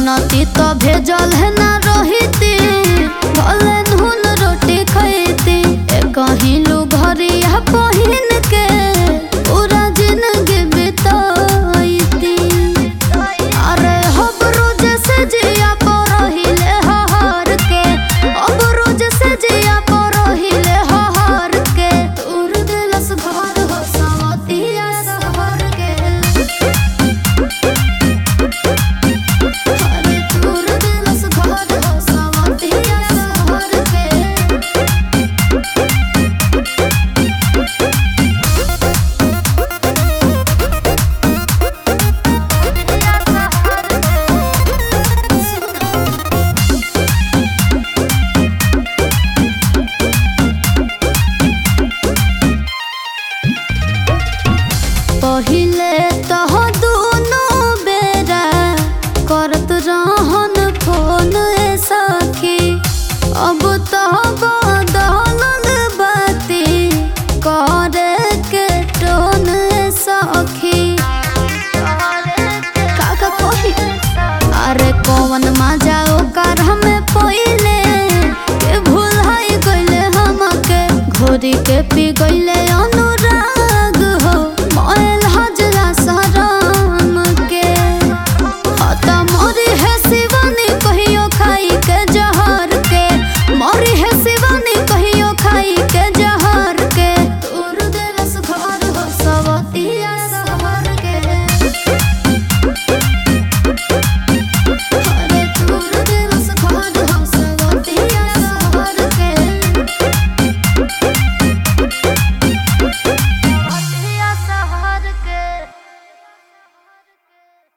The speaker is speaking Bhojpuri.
जनती तो भेजल है ना रहिती भले नून रोटी खैती ए कहिलू घरिया पहिन के पूरा जिंदगी बिताईती अरे हब रोज से जिया परहिले हहार के अब रोज से जिया परहिले हहार के तोर दिलस घर हो सवतिया सहर के अरे तोर दिलस घर हो सवतिया सहर के पहिले तह दुनो बेरा करत रहन फोन ए सखी अब तो बदलल बाती करे के टोन ए सखी काका कही अरे कौन मजा ओकर हमें पहिले के भूल गइले हमके घोरी के पी गइले